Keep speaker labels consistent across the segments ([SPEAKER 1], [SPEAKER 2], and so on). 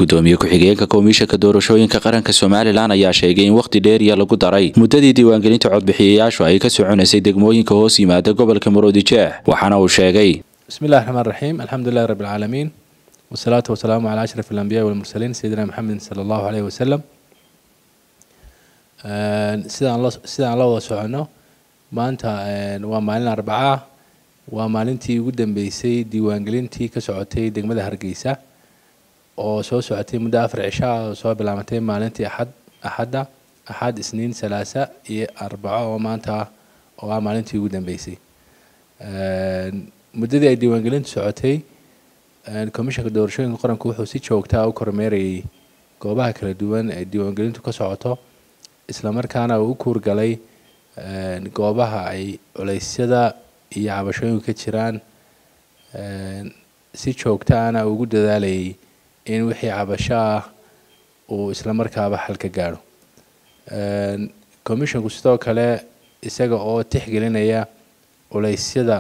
[SPEAKER 1] gudoomiye ku-xigeenka komishanka doorashooyinka qaranka somalilan ayaa sheegay in wakhti dheeriya lagu daray muddadii diiwaangelinta codbixiyayaashu ay ka soconaysay degmooyinka hoos yimaada gobolka maroodijeex waxaana uu sheegay
[SPEAKER 2] بسم الله الرحمن الرحيم الحمد لله رب العالمين والصلاة والسلام على أشرف الأنبياء والمرسلين سيدنا محمد صلى الله عليه وسلم sidaan la sidaan la wada socono maanta waa maalin arbacaa waa maalintii ugu dambeysay diiwaangelintii ka socotay degmada hargeysa oo soo socotay muddo afar cisho ah oo soo bilaabatay maalintii axad axadda axad isniin salaasa iyo arbaco oo maanta oo ah maalintii ugu dambeysay muddadii ay diiwaangelintu socotay commishanka doorashooyinka qaranku wuxuu si joogtaa u kormeerayay goobaha kala duwan ee diiwaangelintu ka socoto islamarkaana uu u kuurgalay goobaha ay culeysyada iyo cabashooyinku ka jiraan si joogtaana ugu dadaalayay in wixii cabasho ah uu islamarkaaba xal ka gaadho commishanku sidoo kale isaga oo tixgelinaya culeysyada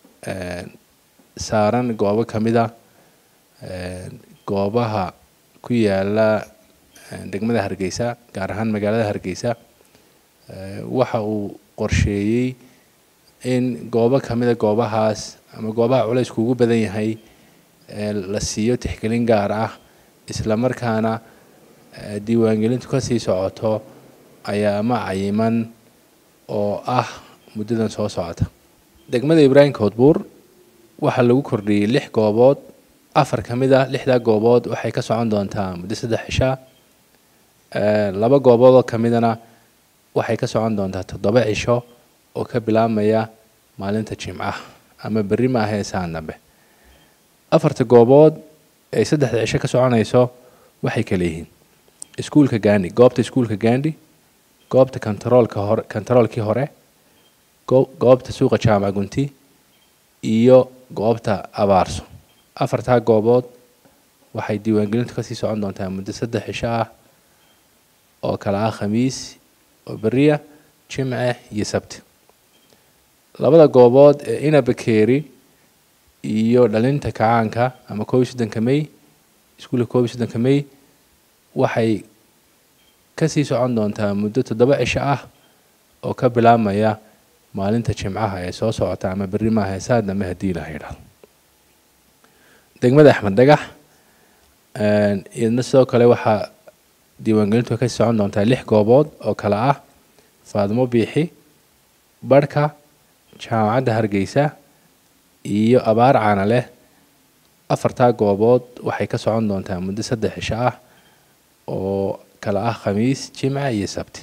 [SPEAKER 2] saaran goobo ka mid a goobaha ku yaala degmada hargeysa gaar ahaan magaalada hargeysa waxa uu qorsheeyey in goobo ka mid a goobahaas ama goobaha culeysku ugu badan yahay la siiyo tixgelin gaar ah islamarkaana diiwaangelintu kasii socoto ayaama cayiman oo ah muddadan soo socota degmada ibraahim koodbuur waxaa lagu kordhiyey lix goobood afar ka mid ah lixdaa goobood waxay ka socon doontaa muddo saddex cishaa laba goobood oo ka midana waxay ka socon doontaa toddoba cisho oo ka bilaabmaya maalinta jimcaha ama berri ma ahee saan dambe afarta goobood ay saddexda cisho ka soconayso waxay kala yihiin iskuulka gandi goobta iskuulka gandi goobta kontaroolka hore kontaroolkii hore goobta suuqa jaamac gunti iyo goobta abaarso afartaa goobood waxay diiwaangelintu kasii socon doontaa muddo saddex cisho ah oo kale ah khamiis oo beriya jimce iyo sabti labada goobood ee inabakeeri iyo dhalinta kacaanka ama koob iyo soddonka may iskuulka koob iyo soddonka may waxay kasii socon doontaa muddo toddoba cisho ah oo ka bilaabmaya maalinta jimcaha ee soo socota ama berri maaha saa dambe haddii la yidhaahdo degmada axmed dhagax iyadna sidoo kale waxaa diiwaangelintu kasii socon doontaa lix goobood oo kale ah faadmo biixi barhka jaamacadda hargeysa iyo abaar caana leh afartaa goobood waxay ka socon doontaa muddo saddex cisho ah oo kale ah khamiis jimca iyo sabti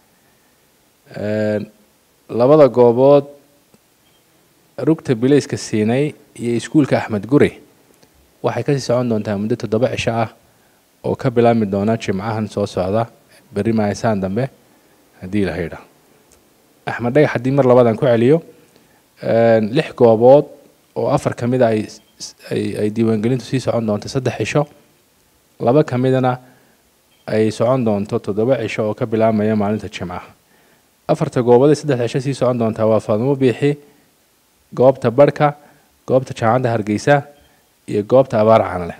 [SPEAKER 2] labada goobood rugta bilayska siinay iyo iskuulka axmed gure waxay kasii socon doontaa muddo toddoba cisho ah oo ka bilaabmi doona jimcahan soo socda berri mahaysaan dambe haddii la haydha axmed dhagax haddii mar labadan ku celiyo lix goobood oo afar ka mid a ay ay diiwaangelintu sii socon doonto saddex cisho laba ka midana ay socon doonto toddoba cisho oo ka bilaabmaya maalinta jimcaha afarta goobood ee saddex cisho sii socon doontaa waa faadmo biixi goobta barhka goobta jaamacadda hargeysa iyo goobta abaar caanleh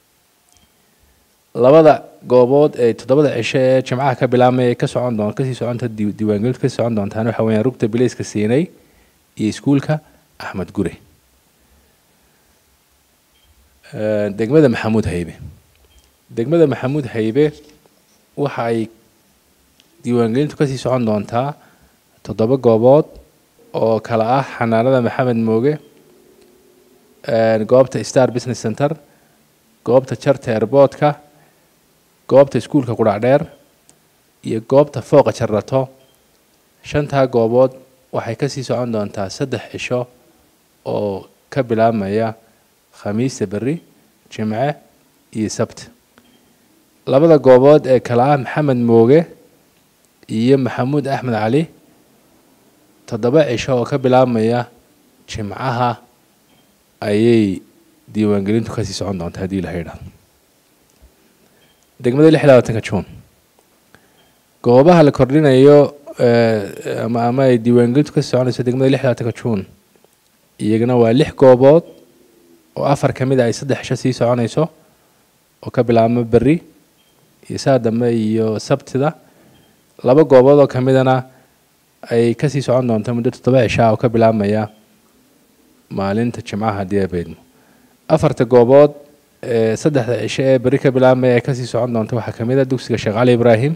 [SPEAKER 2] labada goobood ee toddobada cisho ee jimcaha ka bilaabmaya ka socon doon kasii soconta diiwaangelintu kasii socon doontaan waxa weeyaan rugta bilayska siinay iyo iskuulka axmed gure degmada maxamuud haybe degmada maxamuud haybe waxa ay diiwaangelintu kasii socon doontaa toddoba goobood oo kale ah xanaanada maxamed mooge goobta star business center goobta jarta airboodka goobta iskuulka qudhacdheer iyo goobta fooqa jarrato shantaa goobood waxay kasii socon doontaa saddex cisho oo ka bilaabmaya khamiista berri jimce iyo sabti labada goobood ee kale ah maxamed mooge iyo maxamuud axmed cali toddoba cisho oo ka bilaabmaya jimcaha ayay diiwaangelintu kasii socon doontaa haddii la haydhaado degmada lix labaatanka juun goobaha la kordhinayo ama ama ay diiwaangelintu kasii soconayso degmada lix labaatanka juun iyagana waa lix goobood oo afar ka mid a ay saddex cisho sii soconayso oo ka bilaabma berri iyo saa dambe iyo sabtida laba goobood oo kamidana ay kasii socon doonto muddo toddoba cishaa oo ka bilaabmaya maalinta jimcaha haddii ay beydmo afarta goobood ee saddexda cisho ee berri ka bilaabmaya ay kasii socon doonto waxaa kamid a dugsiga sheekh cali ibraahim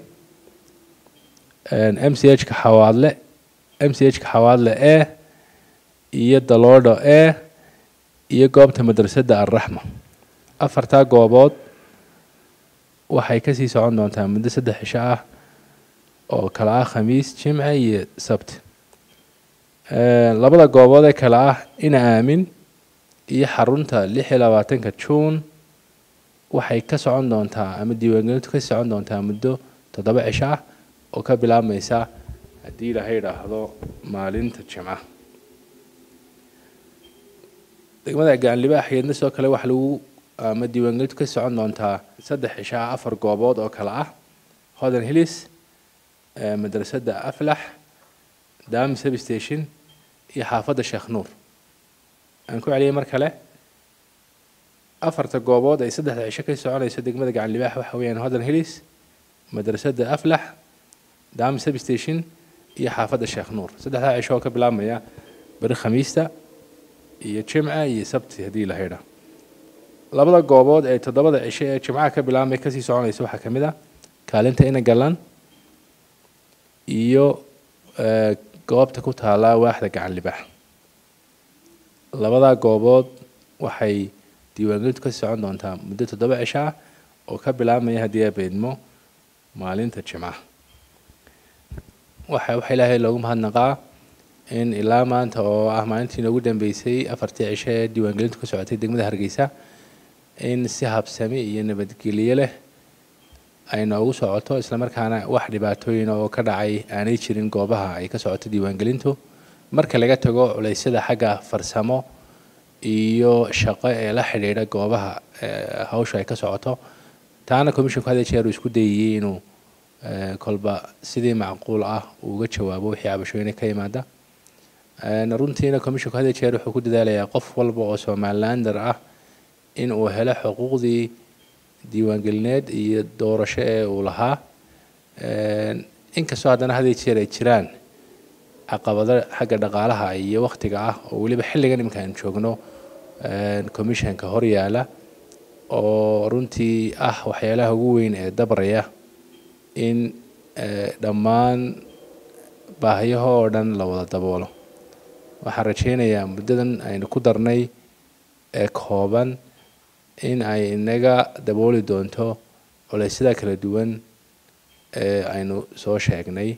[SPEAKER 2] m c h ka xawaadle m c h ka xawaadle e iyo daloodho e iyo goobta madrasadda alraxma afartaa goobood waxay kasii socon doontaa muddo saddex cisho ah oo kale ah khamiis jimce iyo sabti labada goobood ee kale ah ina aamin iyo xarunta lix iyo labaatanka juun waxay ka socon doontaa ama diiwaangelintu kasii socon doontaa muddo toddoba cisho ah oo ka bilaabmaysa haddii ilaha idhaahdo maalinta jimca degmada gacanlibaax iyadna sidoo kale waxa lagu ama diiwaangelintu kasii socon doontaa saddex cisho ah afar goobood oo kale ah hodan hillis madrasadda aflax dami substation iyo xaafadda sheekh nuur aan ku celiyay mar kale afarta goobood ay saddexda cisho kasii soconayso degmada gacan libaax waxa weeyaan hodan hillis madrasadda aflax dami substation iyo xaafadda sheekh nuur saddexdaa cisho oo ka bilaabmaya beri khamiista iyo jimca iyo sabti haddii la haydha labada goobood ee toddobada cisho ee jimcaha ka bilaabmay kasii soconaysa waxaa kamid a kaalinta ina galan iyo goobta ku taala waaxda gacan libaax labadaa goobood waxay diiwaangelintu kasii socon doontaa muddo toddoba cisho ah oo ka bilaabmaya haddii ay beydmo maalinta jimcaha waxa waxa ilaahay loogu mahadnaqaa in ilaa maanta oo ah maalintii noogu dambeysay afartii cisho ee diiwaangelintu ka socotay degmada hargeysa in si habsami iyo nabadgelyo leh ay noogu socoto islamarkaana wax dhibaatooyin oo ka dhacay aanay jirin goobaha ay ka socoto diiwaangelintu marka laga tago culeysyada xagga farsamo iyo shaqo ee la xidhiidha goobaha hawsha ay ka socoto taana commissionku had jeer uu isku dayayey inuu kolba sidii macquul ah uga jawaabo wixii cabashooyina ka yimaada runtiina commissionku had jeer wuxuu ku dadaalayaa qof walba oo somalilander ah in uu helo xuquuqdii diiwaangelineed iyo doorasho ee uu lahaa inkastoo haddana had jeer ay jiraan caqabado xagga dhaqaalaha iyo waktiga ah oo weliba xilligan iminka aan joogno commissionka horyaala oo runtii ah waxyaalaha ugu weyn ee dabraya in dhammaan baahiyaho oo dhan la wada daboolo waxaan rajaynayaa muddadan aynu ku darnay ee kooban in ay inaga dabooli doonto culeysyada kala duwan ee aynu soo sheegnay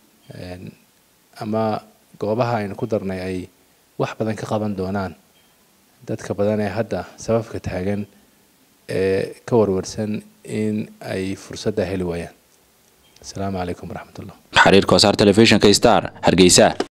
[SPEAKER 2] ama goobaha aynu ku darnay ay wax badan ka qaban doonaan dadka badan ee hadda sababka taagan ee ka warwarsan in ay fursadda heli waayaan asalaamu calaykum waraxmat ullah
[SPEAKER 1] xariirka wasaar telefishinka star hargeysa